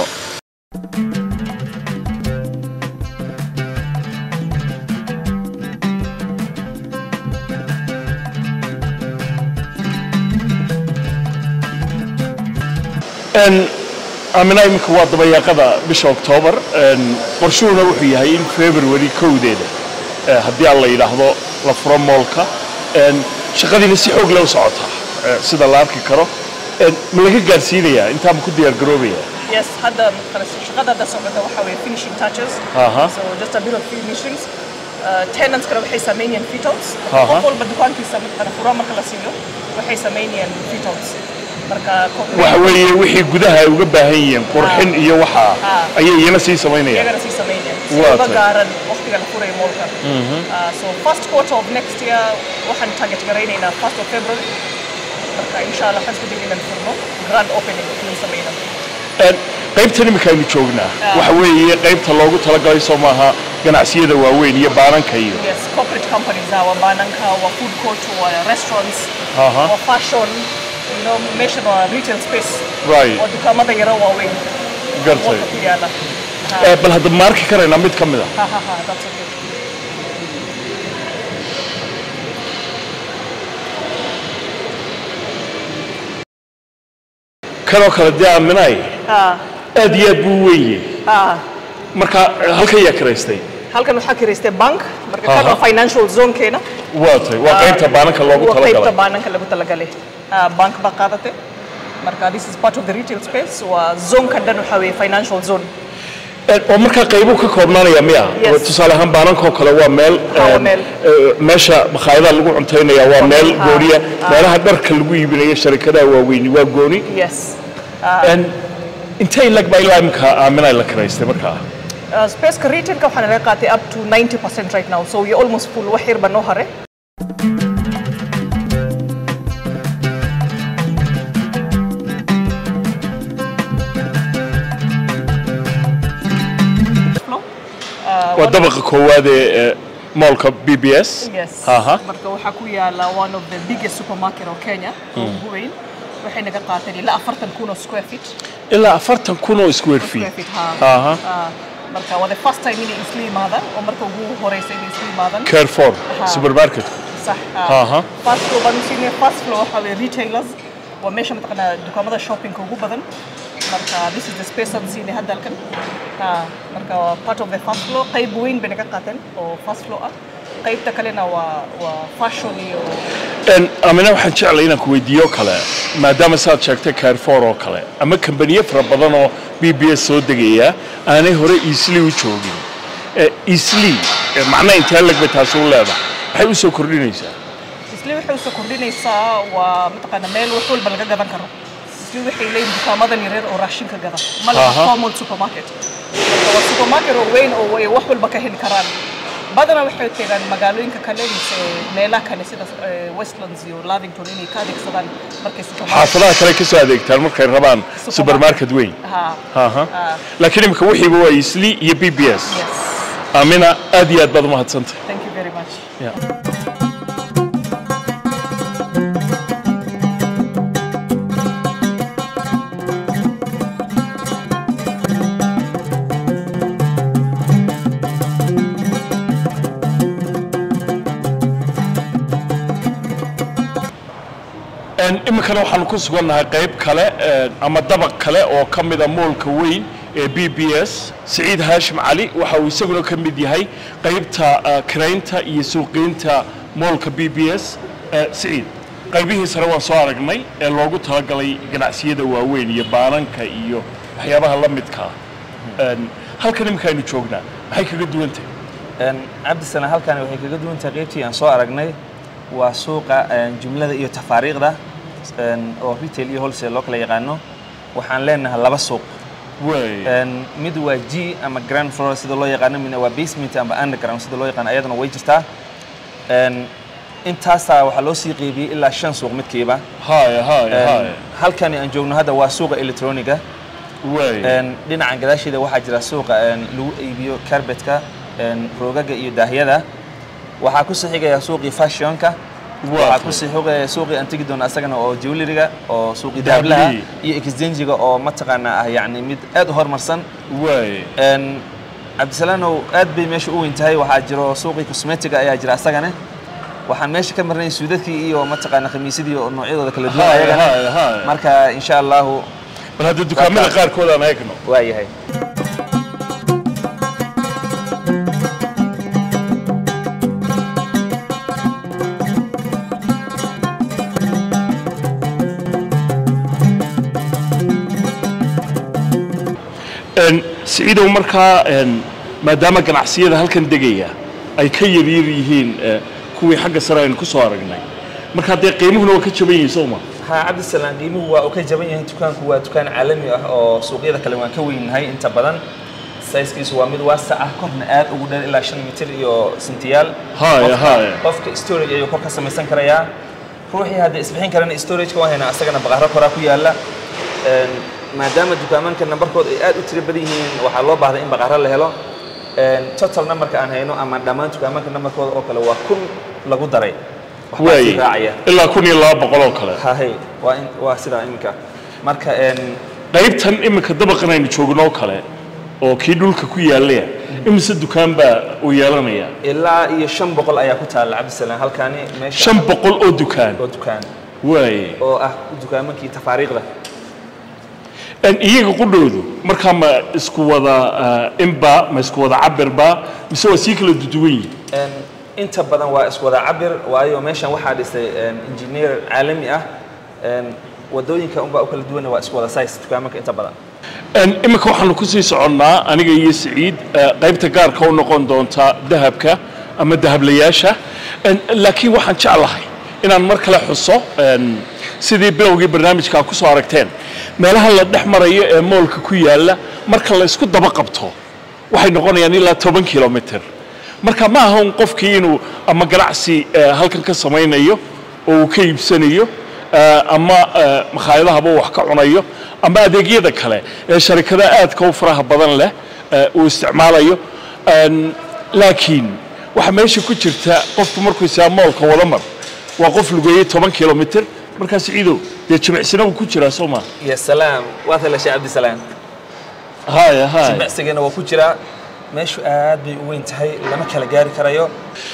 En, amina iminka waa dabayaaqada bisha oktoobar En, qorshuhuna wuxuu yahay in february kowdeeda eh, haddii aan la yidhaahdo la furo moolka En, shaqadiina si xoog leh u socotaa eh, sida la arki karo En, ma laga gaarsiinayaa intaa ma ku diyaar garoobaya Yes, hadda خلاص shaqada hadda socota waxa weeye finishing touches. Aha. So just a bit of finishings. Uh, tenants kale waxay sameynayaan fit outs. Aha. Qof walba dukaankiisa marka furo marka la siiyo waxay sameynayaan fit outs. Marka ko- waxa weeye wixii gudaha ay uga baahan yihiin qurxin iyo waxa Ah. ayay iyana sii samaynayaan iyagana sii sameynayaan. Si Waa uga tahay. gaaran waqtiga la furayo moolka. Uh, so first quarter of next year waxaan target garaynaynaa first of February. Marka insha Allah waxaan isku dayaynaa inaan furno grand opening inaan sameyno. En, qaybtan iminka aynu joognaa Ah. waxa weeye qaybta loogu talagalay soo maaha ganacsiyada waaweyn iyo baananka iyo Yes, corporate companies are bananka, our food court, our restaurants, Aha. our fashion, you know, mention our retail space. Right. Or dukaamada yara waaweyn. Gartay. Walka ku yaala. Eh, bal hadda ma arki karaynaa mid ka mid a Ha ha ha, that's okay. kanoo kale dee aaminay Ah, aad iyo aad buu u weyn yahay ah. marka eh, halkan yaa karaystay Halkan waxaa kiraystay bank, marka kan Aha. waa financial zone keena. waa tay waa qaybta baananka loogu Waa qaybta talagalay baananka lagu talagalay. Ah, bank baa qaadatay. Marka this is part of the retail space. Waa zone kan dhan waxaa weeye financial zone. Eh, oo markaa qaybuu ka koobnaanaya miya Yes. tusaale ahaan baanankoo kale waa meel Ah, waa eh, meel. eh, meesha makhaayadaha lagu cuntaynaya waa meel Ah, gooniya ah. meelaha dharka lagu iibinayo sharikadaha waaweyni waa gooni Yes. Ah, En, intay lag baa ilaa imika aaminay la karaystay markaa Uh, spaceka retailka waxaa naga qaatay up to 90% right now so we're almost full wax yar baa noo hare waa dabaqa koowaad ee eh, moolka b b s yes Aha. marka waxaa ku yaala one of the biggest supermarket oo Kenya oo ugu weyn waxay naga qaateen ilaa afartan kun oo square feet ilaa afartan kun oo square square feet feet ha Aha. Ah, marka waa the first time inay isla yimaadaan oo marka ugu horeysa inay isla yimaadaan carrefour Aha. supermarket صح Aha. فاست فلو بانو سيني فاست فلو waxa weeye retailers waa meesha mataqaanaa dukaamada shoppingka ugu badan marka this is the space aan siinay hadda halkan ha marka waa part of the fast flow qayb weyn bay naga qaateen oo fast flow ah qaybta kalena waa waa fashion iyo En, amina waxaan jeclay inaan ku weydiiyo kale maadaama saad sheegtay carrefour oo kale ama kambaniyo fara badan oo b b s soo degaya aanay hore easily u joogin Eh, easily eh, macnaha intee lag bay taasi u leedahay maxay u soo kordhinaysaa isli waxay usoo kordhinaysaa waa mataqaana meel wax walba laga gadan karo isli waxay leeyihin dukaamadan yaryar oo raashinka gada ma laha Aha. formal supermarket marka waa supermarket oo weyn oo ay wax walba ka heli karaan badanaa waxay tegaan magaalooyinka kale mise meelaha kale sida eh, westlands iyo lavington inay ka adeegsadaan markay supermarket xaafadaha kale ka soo adeegtaan markay rabaan supermarket weyn ha Aha. Ah. laakiin imika wixiiba waa easily iyo b b s yes amina aad iyo aad baad umahadsantahay thank you very much Yeah. En, iminkana waxaanu ku sugannahay qayb kale eh, ama dabaq kale oo ka mida moolka weyn ee b b s siciid haashim cali waxa uu isaguna ka mid yahay qaybta eh, kiraynta iyo suuqiinta moolka b b s Eh, siciid qaybihii sare waan soo aragnay ee loogu talagalay ganacsiyada waaweyn iyo baananka iyo waxyaabaha la midkaa En, halkan iminka aynu joognaa maxay kaga duwan tahay Een, cabdisana halkani waxay kaga duwan tahay qaybtii aan soo aragnay waa suuqa een, jumlada iyo tafaariiqda een, oo retail iyo wholesale loo kala yaqaano waxaan leenahay laba suuq way Een, mid waa g ama grand floor sida loo yaqaano midna waa basement ama underground sida loo yaqaano ayadana way jirtaa Een, intaasaa waxaa loo sii qeybiyey ilaa shan suuq midkiiba haya haya Een, haya halkani aan joogno hadda waa suuqa electroniga way Een, dhinacan gadaasheeda waxaa jira suuqa een, lagu iibiyo carbetka een, roogaga iyo daahyada waxaa ku sii xigaya suuqii fashionka waxaa ku sii xigaya suuqii aan tegi doono asagana oo jewelryga oo suuqii dahablaha Dahablihii. iyo exchangiga oo mataqaana ah yacni mid aad u horumarsan waay Een, cabdisalaanow aad bay meesha u weyn tahay waxaa jiro suuqii cosmetiga ayaa jira asagana waxaan meesha ka marnay suudadkii iyo mataqaana khamiisyadii oo noocyadooda kala duwan Haya, ayagana haya, haya. marka insha allahu bal hadda dukaamada Waa ka- qaarkood aan eegno waa yahay Een, siciidow markaa een, maadaama ganacsiyada halkan degaya ay ka yaryar yihiin eh, kuwii xagga sare aynu ku soo aragnay marka dee qiimuhuna waa ka jaban yihiin soo ma ها عبد السلام qiimuhu waa uu ka jaban yahay dukaanku waa dukaan caalami ah oo suuqyada kale waan ka weynahay inta badan sizekiisu waa mid waasac ah korna aad ugu dheer ilaa shan mitir iyo sentiyaal Haya, Qofka- haya. qofka storage ayuu kor ka samaysan karayaa ruuxii haddii isbixin karana storageka waa haynaa asagana baqaro koraa ku yaala Een, maadaama dukaamanka nambarkooda ay aad u tiro badan yihiin waxaa loo baahday in baqaro la helo Een, total numberka aan hayno ama dhammaan dukaamanka nambarkooda oo kale waa kun lagu daray waxbaa waay sii raacaya ilaa kun iyo laba boqol oo kale hahay waa in waa sidaa iminka marka een qaybtan iminka dabaqan aynu joogno oo kale oo kii dhulka ku yaalaya imise dukaan baa uu yeelanaya ilaa iyo shan boqol ayaa ku taalla cabdisalaam halkaani meesha shan boqol oo dukaan oo dukaan waay oo ah dukaamankii tafaariiqda Een, iyaga qudhoodu markaa ma isku wada ah, inba ma isku wada cabirba mise waa sii kala duduwan yihin Een, inta badan waa isku wada cabir waayo meeshan waxaa dhisay een, engineer caalami ah Een, wadooyinka unbaa u kala duwana waa isku wada size dukaamanka inta badan Een, iminka waxaanu ku sii soconnaa aniga iyo siciid eh, qaybta gaarka u noqon doonta dahabka ama dahablayaasha Een, laakiin waxaan jeclahay inaan mar kale xuso een, sidii bilowgii barnaamijka ku soo aragteen meelaha la dhex marayo ee moolka ku yaalla marka la isku daba qabto waxay noqonayaan ilaa toban kilomitr marka ma aha un qofkii inuu ama ganacsi eh, halkan ka samaynayo oo uu ka iibsanayo eh, ama eh, makhaayadahaba uu wax ka cunayo ama adeegyada kale ee sharikada aadka u faraha badan leh eh, uu isticmaalayo Een, laakiin waxaa meesha ku jirta qofku markuu isaa moolka wada mar waa qof lugeeyey toban kilomitr markaas ciidow dee jimicsina uu ku jiraa soo maa ya salaam waad helashay cabdisalaam haya haya jimicsigana waa ku jiraa meeshu aad bay u weyn tahay lama kala gaari karayo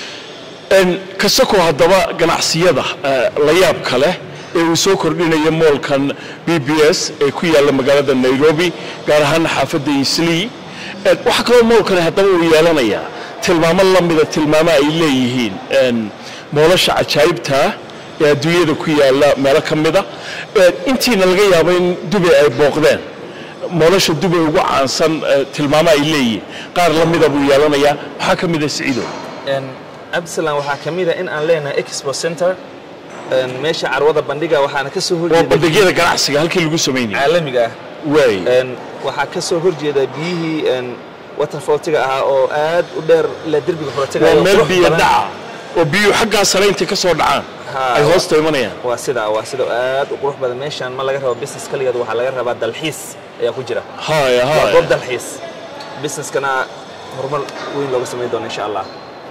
Een, kasakoo haddaba ganacsiyada eh, la yaabka leh ee uu soo kordhinaya moolkan b b s ee ku yaalla magaalada nairobi gaar ahaan xaafadda islii Een, waxaa kaloo moolkani haddaba uu yeelanayaa tilmaamo la mida tilmaamo ay leeyihiin een, moolasha cajaa'ibta ah ee adduunyada ku yaalla meelo ka mida Een, intiina laga yaabo in dubay ay booqdeen moolasha dubay ugu caansan eh, tilmaamo ay leeyihiin qaar la mida buu yeelanayaa waxaa ka mid ah siciidow Een, cabdisalaam waxaa ka mid a in aan leenahay expo center Een, meesha carwada bandhiga waxaana ka soo waa horjeeda bandhigyada ganacsiga halkii lagu samaynayay caalamiga ah waay Een, waxaa ka soo horjeeda biyihii een, waterfalltiga ahaa oo aad u dheer la derbiga furatiga waa meel biyo dhaca oo biyuhu xaggaa sare intay ka soo dhacaan Ha, ay waa- hoosta imanayaan waa sida waa sida aad u qurux badan meeshan ma laga rabo business kaligeed waxaa laga rabaa dalxiis ayaa ku jira haya waa goob haya dalxiis businesskana horumar weyn looga samayn doono insha allah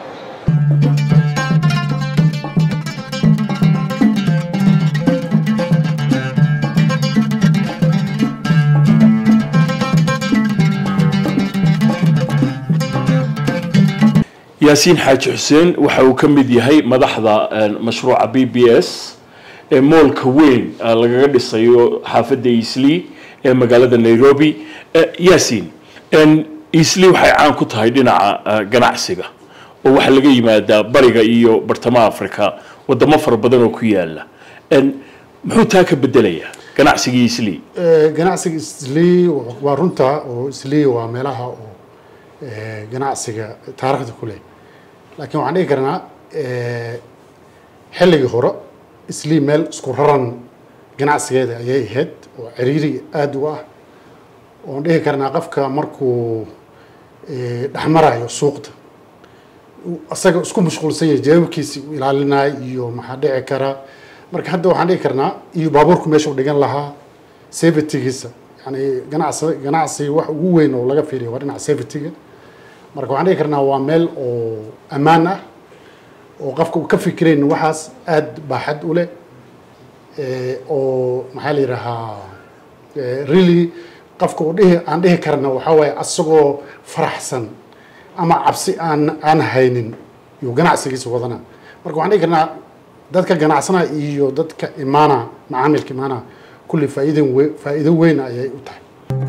yaasiin xaaji xuseen waxa uu ka mid yahay madaxda een, mashruuca b b s ee moolka weyn ah, lagaga dhisayo xaafadda islii ee magaalada nairobi Eh, yaasiin een, islii waxay caan ku tahay dhinaca ah, ganacsiga oo waxaa laga yimaadaa bariga iyo bartamaha afrika wadamo fara badan oo ku yaala Een, muxuu taa ka bedelayaa ganacsigii islii Eh, ganacsiga islii waa runta oo islii waa meelaha oo eh, ganacsiga taariikhda ku leh laakiin waxaan dhihi karnaa eh, xilligii hore islii meel isku raran ganacsigeeda ayay ahayd oo ciriiri aada u ah oon dhihi karnaa qofka markuu eh, dhex marayo suuqda uu asaga isku mashquulsan yahay jawaabkiisi uu ilaalinayo iyo maxaa dhici kara marka hadda waxaan dhihi karnaa iyo baabuurku meesha u dhigan lahaa safetygiisa yani ganacsi ganacsi wax ugu weyn oo laga fiiriyo waa dhinaca safetyga marka waxaan dhihi karnaa waa meel oo ammaan ah oo qofka uu ka fikirayn waxaas aad baaxad u leh Eh, oo maxaa la yidhahaa eh, really qofka uu dhihi aan dhihi karna waxaa waaye asagoo faraxsan ama cabsi aan aan haynin yuu ganacsigiisa wadana marka waxaan dhihi karnaa dadka ganacsana iyo dadka imaana macaamilka imaana kulli faa'iidin we faa'iido weyn ayay u tahay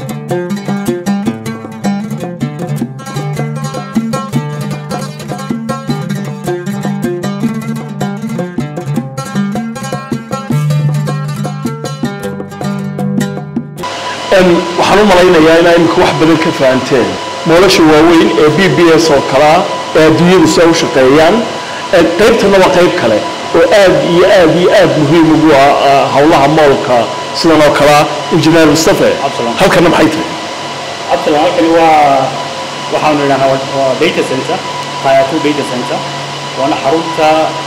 Een, waxaan u malaynayaa inaa imika wax badan ka fahanteen nolosha waaweyn ee b b s oo kalea ee adduunyadu si ay u shaqeeyaan Een, qaybtana waa qayb kale oo aad iyo aad iyo aad muhiim ugu ah ah, howlaha moolka sidan oo kalea injineer mustafe Absolutely. halkana maxay tahay Absalom halkani waa waxaanu idhahnaa waa waa data center tier two data center waana xarunta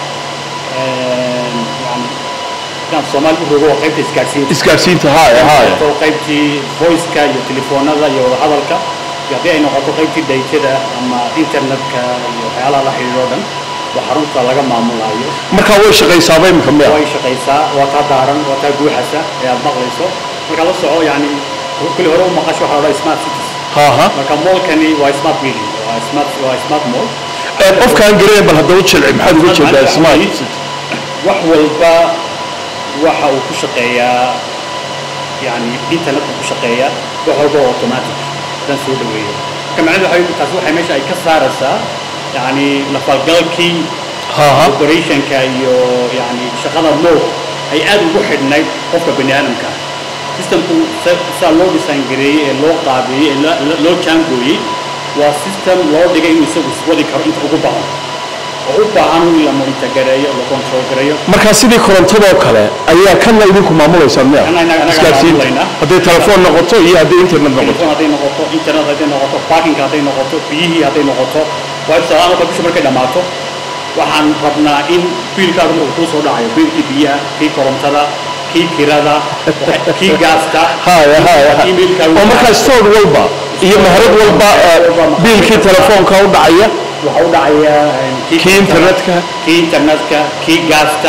een, yani inaan soomaali u rogo waa qaybta isgaadhsiinta isgaadhsiinta haya haya oo qaybtii voiceka iyo telefoonada iyo wadahadalka iyo haddii ay noqoto qaybtii daytada ama internetka iyo waxyaalaha la xidhiidho o dhan waa xarunta laga maamulayo markaa way shaqaysaaba imika miya way shaqaysaa waa taa daaran waa taa guuxasa ee aad maqlayso marka la soco yani kulli hore u maqasho waxaa la odhaa smart cities haha marka moolkani waa smart building waa smart waa smart mall Een, qofkaan garanayn bal haddaba jilci maxaad uga jeedaa smart wax walba waxa uu ku shaqeeyaa yani internetka ku shaqeeya wax walba oo automatic dan soo dhaweeyo marka macnaheedu waxay taasi waxay meesha ay ka saaraysaa yani lafalgalkii haha operationka iyo yani shaqada mool ay aad ugu xidhnayd qofka bani aadamka ah systemku sa- saa loo design gareeyey ee loo qaabeeyey ee loo- loo- loo jaangooyey waa system loo dhigay inuu isagu iswadi karo inta ugu badan oo u baahan in la monitor gareeyo la control gareeyo markaa sidii korontadoo kale ayaa kanna idinku maamulaysaan miya Kana inaga- inaga isgaadhsiinta maamulaynaa. hadday telefoon noqoto iyo hadday internet noqoto telefoon hadday noqoto internet hadday noqoto parking hadday noqoto biyihii hadday noqoto waa tusaale marka bisha markay dhammaato waxaan rabnaa in biilkaaga markuu kuu soo dhacayo biilkii biyaha kii korontada kii kirada kii gaasta haya haya emailkaaga oo markaa store walba iyo meherad walba eh, biilkii telefoonka u dhacaya waxa u dhacaya eh, Kii internetka. kii internetka kii gaasta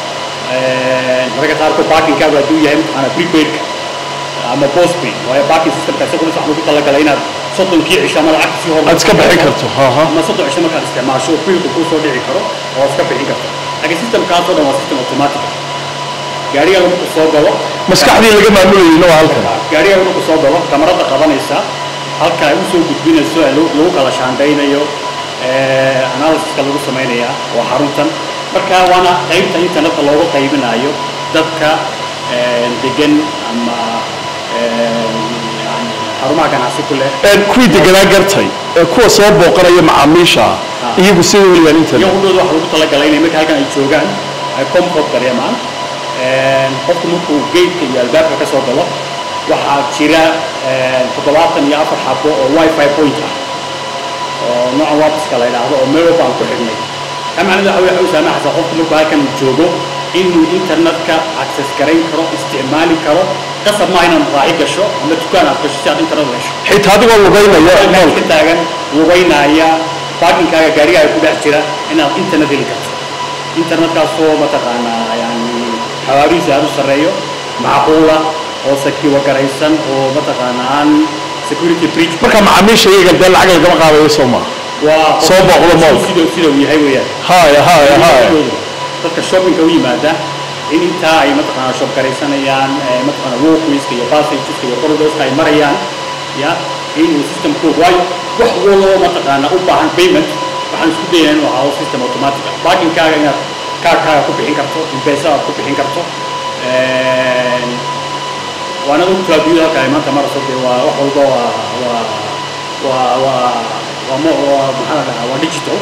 eh, mararka qaarkood parkingkaagu hadduu yahay mataqaana prepaidka ama postpaid waayo parking systemka isaguna waxaa lagu talagalay inaad soddonkii cisho ama lacagta sii hor aad iska bixin karto haha ama soddon cisho markaad isticmaasho biilku kuu soo dhici karo oo iska bixin karto laakiin systemkaasoo dhan waa system automatic ah. gaarigaaga markuu soo galo maskaxdii laga maamulayeyna waa halkan gaarigaaga markuu soo galo kamarada qabanaysa halka ay usoo gudbinayso ee lagu lagu kala shaandaynayo ee, analysiska lagu samaynaya waa xaruntan marka waana qaybta internetka loogu qaybinayo dadka ee, degan ama ee, yani xarumaha ganacsi ku leh Een, kuwii deganaa gartay ee kuwa soo booqanaya macaamiisha ah iyagu sida weliyaan internet iyagudooda waxa lagu talagalay inay marka halkan ay joogaan ay comfort dareemaan Een, qofku markuu geedka iyo albaabka ka soo galo waxaa jira een, toddobaatan iyo afar xabo oo wifi point ah oo nooca wapiska la yidhaahdo oo meel walba aan ku xidhnay ka macnada waxa waxay u saamaxaysaa qofku markuu halkan uu joogo inuu internetka access garayn karo isticmaali karo qasab maaha inaad raaci gasho ama dukaan aad gasho si aad internet u hesho xitaa adigoo lugaynaya halkaas moolka ka taagan lugaynaya parkingkaaga gaarigaaga ku dhex jira inaad internet heli karto internetkaasoo mataqaanaa yani xawaarihiisa aad u sarreeyo macquula oo sakiwa garaysan oo mataqaanaa aan security breach marka macaamiisha iyaga dee lacag lagama qaadayo soo maa waa soo booqdo moolka. sida sida uu yahay weeyaan haya haya haya dadka shoppingka u yimaada in intaa ay mataqaanaa shop garaysanayaan eh, mataqaanaa walkwayska iyo passageska iyo corridorska ay marayaan ya inuu systemku waayo wax waloo mataqaanaa u baahan payment waxaan isku dayaa inuu ahaado system automatic ah parkingkaaga inaad kaarkaaga ku bixin karto impesa aad ku bixin karto Een, waana og traabiyada halka ay maanta marayso dee waa wax walba waa waa waa waa waa mo- waa maxaa la dhahaa waa digital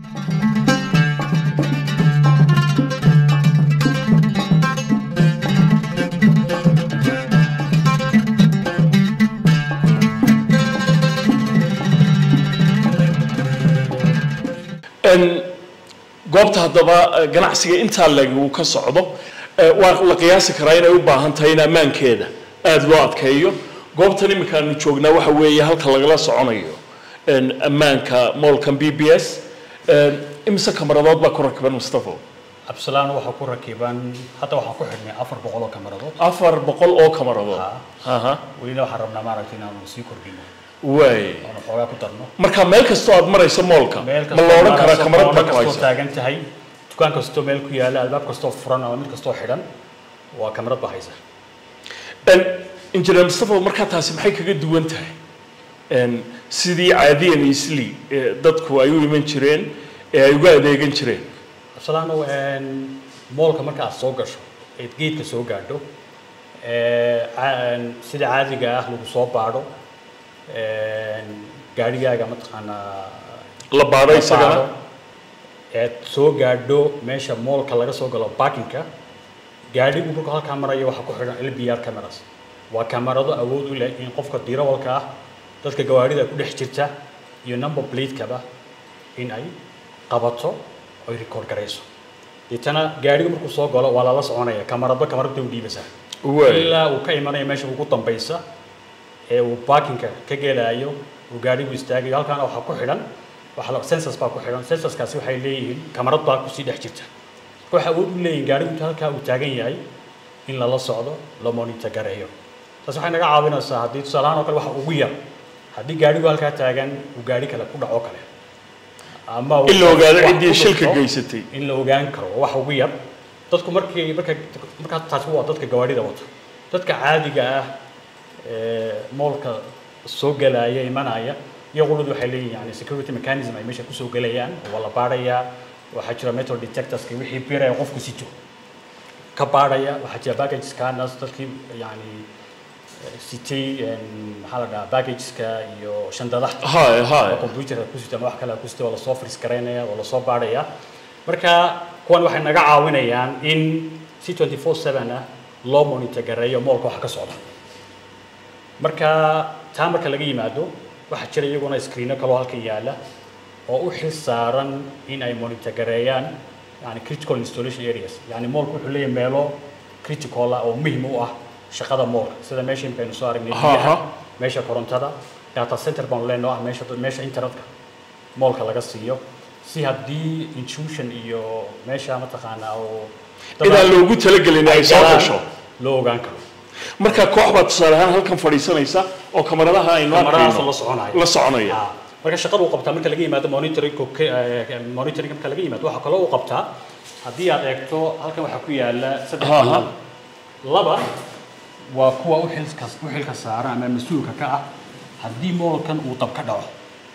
Een, goobta haddaba eh, ganacsiga intaa leg uu ka socdo eh, waa la qiyaasi karaa inay u baahan tahay in ammaankeeda aada loo adkeeyo goobtan iminkaanu joognaa waxa weeye halka lagala soconayo een, ammaanka moolkan b b s Een, imise kamaradood baa ku rakiban mustafo absalaan waxaa ku rakiban hadda waxaan ku xidhnay afar boqol oo kamaradood afar boqol oo kamaradood Ha. aha welina waxaan rabnaa maaragtay inaanu sii kordhino waay oonu xoogaa ku darno marka meel kastoo aad marayso moolka meel ma la odhan karaa kamarad baa ku kastoo haysa taagan tahay dukaan kastoo meel ku yaala albaab kastoo furan ama mid kastoo xidhan waa kamarad baa haysa En, injineer mustafa markaa taasi maxay kaga duwan tahay En, sidii caadiyan isli ee dadku ay u iman jireen ee ay uga adeegan jireen absalaano moolka marka aad soo gasho eed geedka soo gaadho ee, ca- sida caadiga ah lagu soo baadho gaadhigaaga mataqaanaa la baadho isagana eed soo gaadho meesha moolka laga soo galo parkingka gaadhigu markuu halkaa marayo waxaa ku xidhan lbr cameras waa kamarado awood u leh in qofka dirawalka ah dadka gawaarida ku dhex jirta iyo number plate-kaba in ay qabato oy record garayso deetana gaadhigu markuu soo galo waa lala soconaya kamaradba kamarada u dhiibaysaa Waay. ilaa uu ka imanayo meesha ugu dambaysa ee uu parkingka ka gelaayo uu gaadhigu istaagayo halkaana waxaa ku xidhan waxa la sensors baa ku xidhan sensorskaasi waxay leeyihiin kamarad baa kusii dhex jirta marka waxay awood u leeyihin gaadhigu inta halkaa uu taagan yahay in lala socdo la monitor gareeyo taas waxay naga caawinaysaa haddii tusaalahaan oo kale waxa ugu yar haddii gaadhigu halkaa taagan uu gaadhi kale ku dhaco kale ama uu In la ogaado wax ciddii ku shilka dhufto, geysatay. in la ogaan karo waa wax ugu yar dadku markii marka markaa taasi waa dadka gawaarida wato dadka caadiga ah ee moolka soo gelaya imanaya iyaguna waxay leeyihin yani security mechanism ay meesha kusoo gelayaan waa la baadhayaa waxaa jira metal detectorska wixii biraya qofku sito ka baadhaya waxaa jira baggage scanners dadkii yani eh, sitay em, maxaa la dhahaa baggageska iyo shandadaha Hay, hay. oo computerka ku sita ama wax kale ku sita waa lasoo fris garaynaya waa lasoo baadhaya marka kuwan waxay naga caawinayaan in si 24/7 ah loo monitor gareeyo moolka waxa ka socda marka taa marka laga yimaado waxaa jira iyaguna screeno kaloo halkan yaala oo u xil saaran in ay monitor gareeyaan yani critical installation areas yani moolku wuxuu leeyahay meelo critical ah oo muhiim u ah shaqada moolka sida meesha imkaynu soo aragnay Aha. biyaha meesha korontada data center baan leenoo ah meesha meesha internetka moolka laga siiyo si haddii intrusion iyo meesha mataqaanaa oo inaan loogu talagelin ay soo gasho loo ogaan karo marka koox baa tusaale ahaan halkan fadhiisanaysa oo kamaradaha aynu kamaradahaas arkayno la soconaya la soconaya Ah, marka shaqada uu qabtaa marka laga yimaado monitoring monitoring marka laga yimaado waxaa kaloo uu qabtaa haddii aad eegto halkan waxaa ku yaala saddex Aha. panel laba waa kuwa u xilka u xilka saaran ama mas-uulka ka ah haddii moolkan uu dab ka dhaco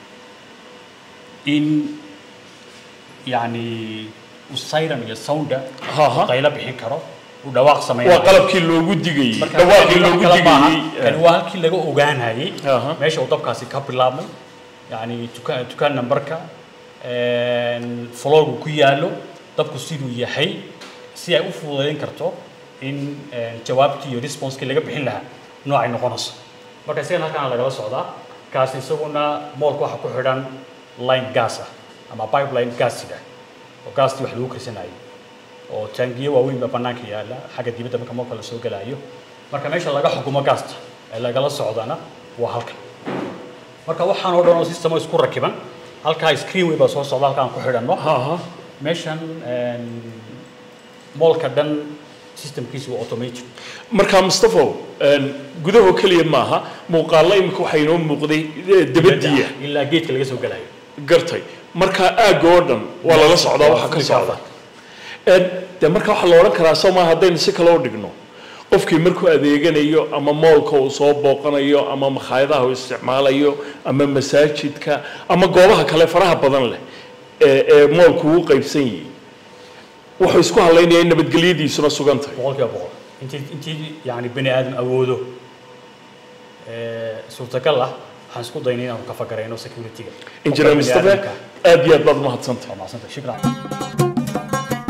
in yani uu siren iyo sounda Aha. qaylo bixin karo uu dhawaaq sameyn waa qalabkii loogu digayey marka dhawaaqii wax loogu kale maaha. digayey kani waa halkii laga ogaanayay Aha. meesha uu dabkaasi ka bilaabmay yani dukaan dukaan numberka floogu ku yaalo dabku siduu yahay si ay u fududayn karto in een, jawaabtii iyo responseki laga bixin lahaa noocay noqonayso marka isagana halkaana lagala socdaa kaas isaguna moolka waxaa ku xidhan line gas ah ama pipeline gaasiga oo gaastii wax lagu karsanayay oo taangiyo waaweyn baa bannaanka yaala xagga dibadda marka moolka la soo gelaayo marka meesha laga xukumo gaasta ee lagala socdana waa halkan marka waxaan oo dhan oo system oo isku rakiban halkaa screen way baa soo socda halkaan ku xidhanno Aha. meeshan een, moolka dhan systemkiisu waa automated marka mustafo een, gudaho keliya maaha muuqaalla imika waxaa inoo muuqday eh, dabadiya ilaa geedka laga soo gelayo gartay marka aagga oo dhan waa lala socdaa waxa ka socda Een, dee marka waxaa la odhan karaa soo maaha haddaynu si kale u dhigno qofkii markuu adeeganayo ama moolka uu soo booqanayo ama makhaayadaha uu isticmaalayo ama masaajidka ama goobaha kale faraha badan leh ee ee moolku uu qaybsan yihi wuxuu isku hadlaynayaa in nabadgelyadiisuna sugan tahay boqolkiiba boqol intii intii yani bani aadam awoodo ee, suurtagal ah waxaan isku daynay inaanu ka fakarayno security-ga injineer Qofka bani mustafe aadamka. aad iyo aad baad umahadsantahay waa mahadsantahay shukran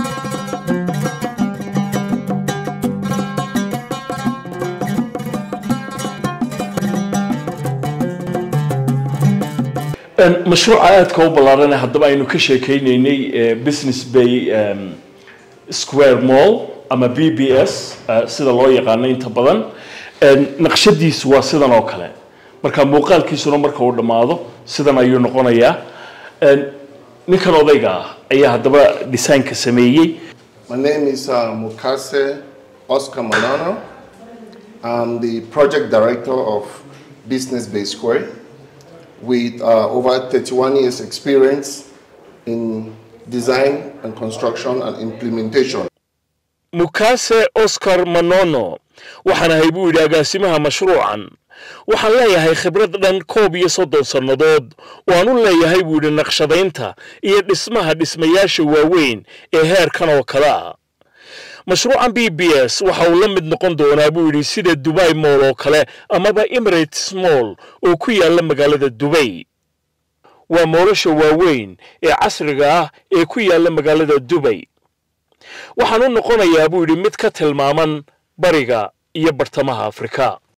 Een, mashruuca aadka u ballaaran ee haddaba aynu ka sheekaynaynay ee business bay em, square mall ama b b s eh, sida loo yaqaano inta badan Een, naqshadiisu waa sidan oo kale marka muuqaalkiisuna marka uu dhammaado sidan ayuu noqonayaa Een, ninkan odayga ah ayaa haddaba designka sameeyey My name is uh, Mukase Oscar Manano. I'm the project director of Business Bay Square with uh, over 31 years experience in design and construction and implementation. mukase oscar manono waxaan ahay buu yidhi agaasimaha mashruucan waxaan leeyahay khibrad dhan koob iyo soddon sannadood oo aan u leeyahay buu yidhi naqshadaynta iyo dhismaha dhismayaasha waaweyn ee heerkan oo kale ah mashruucan b b s waxa uu la mid noqon doonaa buu yidhi sida dubai moll oo kale amaba emirates moll oo ku yaalla magaalada dubay waa moolasha waaweyn ee casriga ah ee ku yaalla magaalada dubay waxaan u noqonayaa buu yidhi mid ka tilmaaman bariga iyo bartamaha afrika